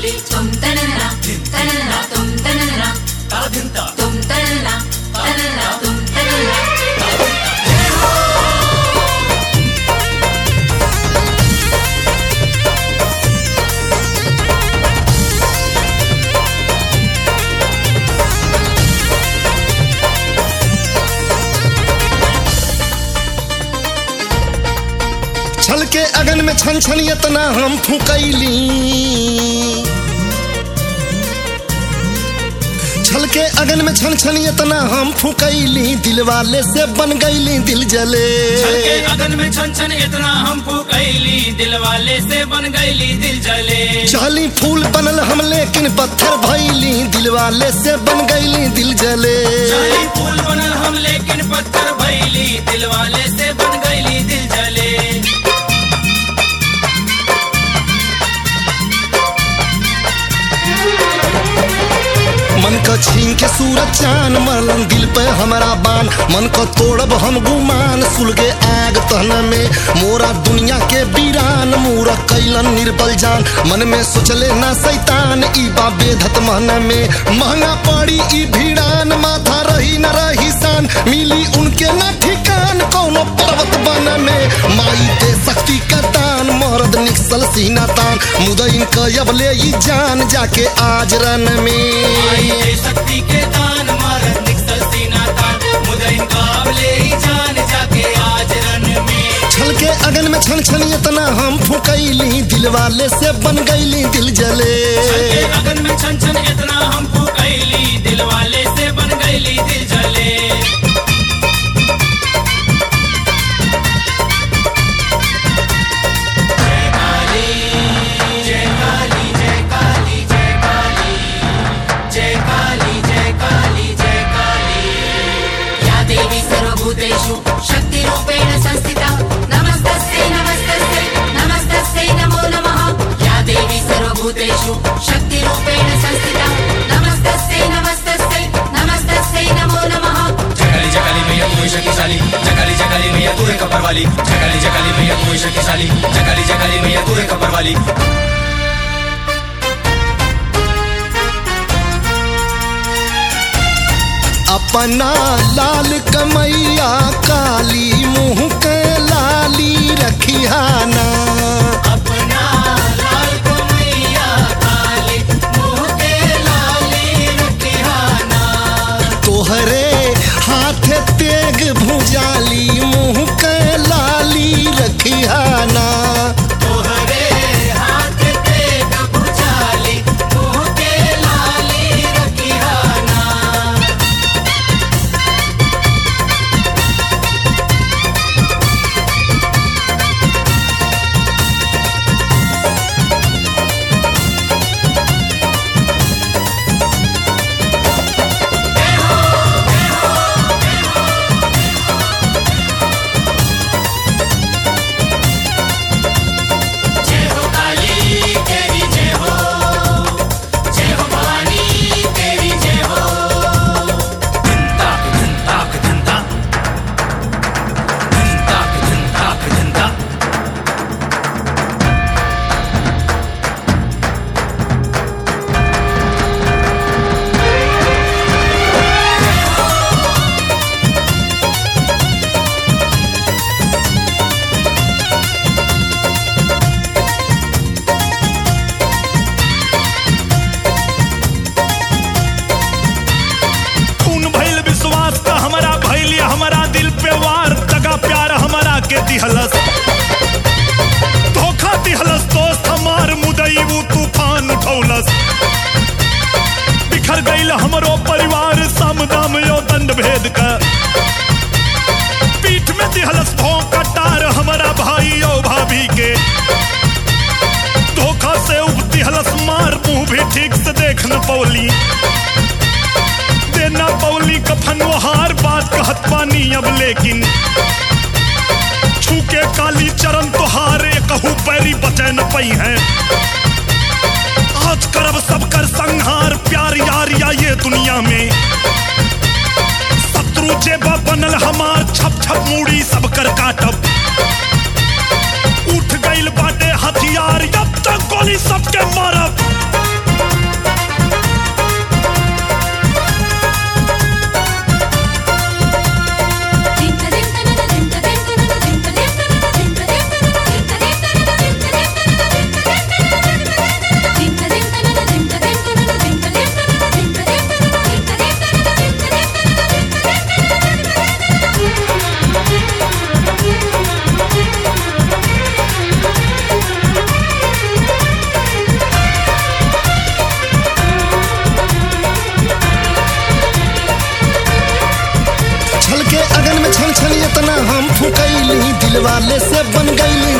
కాలి తుమ్ తననన తననన తుమ్ తననన తుమ్ తననన తననన తుమ్ తననన छल के अगन में छन छन इतना हम फुकैली छल के अगन में छन छन इतना हम फुकैली दिल वाले से बन गईली दिल जले छल के अगन में छन छन इतना हम फूकैली दिल वाले से बन गईली दिल जले चाली फूल बनल हम लेकिन पत्थर भैली दिल वाले से बन गईली दिल जले चाली फूल बनल हम लेकिन पत्थर भैली दिल वाले से बन गईली दिल जले मन को छीन के सूरज चान मरलन दिल पे हमारा बान मन को तोड़ब हम गुमान सुलगे आग तहन में मोरा दुनिया के वीरान मूरा कैलन निर्बल जान मन में सोचले ना सैतान ई बा बेधत मन में महंगा पड़ी ई भिड़ान माथा रही न रही शान मिली उनके ना ठिकान कोनो पर्वत बन में माई दे शक्ति का दान मर्द निकसल सीना तान मुदईन कयब ले ई जान जाके आज रन आई में ये शक्ति के दान मारत निकसल सीना तान मुदईन काबले ही जान जाके आज रन में छल के अगन में छन छन इतना हम फुकैली दिल वाले से बन गईली दिल जले छल के अगन में छन छन इतना हम फूकैली दिल वाले से बन गईली दिल जले जय काली जय काली जय काली जय काली जय काली जय काली या देवी सर्वभूतेषु शक्तिरूपेण संस्थिता नमस्तस्यै नमस्तस्यै नमस्तस्यै नमो नमः या देवी सर्वभूतेषु शक्तिरूपेण संस्थिता नमस्तस्यै नमस्तस्यै नमस्तस्यै नमो नमः जगाली जगाली मैया तू ही शक्तिशाली जगाली जगाली मैया तू है कपर वाली जगाली जगाली मैया तू ही शक्तिशाली जगाली जगाली मैया तू है कपर वाली अपना लाल कमैया काली मुंह के लाली रखियाना अपना लाल कमैया काली मुंह के लाली रखियाना तोहरे हाथ तेग भुजाली मुंह के लाली रखियाना तोहरे हाथ पे भुजाली मुंह के लाली रखियाना जय हो काली तेरी जय हो जय हो भवानी तेरी जय हो धनताक धनताक धनता धनताक धनताक धनता खून भइल विश्वास का हमारा भइल हमारा दिल पे वार तगा प्यार हमारा के दिहलस धोखा दिहलस दोस्त हमार मुदई वो तूफान उठौलस बिखर गईल हमरो परिवार सामदाम यो दंड भेद का पीठ में दिहलस भोंका टार हमारा भाई यो भाभी के धोखा से उब दिहलस मार मुंह भी ठीक से देख न पौली देना पौली कफन हार बात कहत पानी अब लेकिन छूके काली चरण तुहारे कहू पैरी बचे न पई है आज करब सब कर संहार प्यार यार या ये दुनिया में शत्रु जेबा बनल हमार छप छप मूड़ी सब कर काटब उठ गईल बाटे हथियार अब तक गोली सबके मारब वाले से बन गईली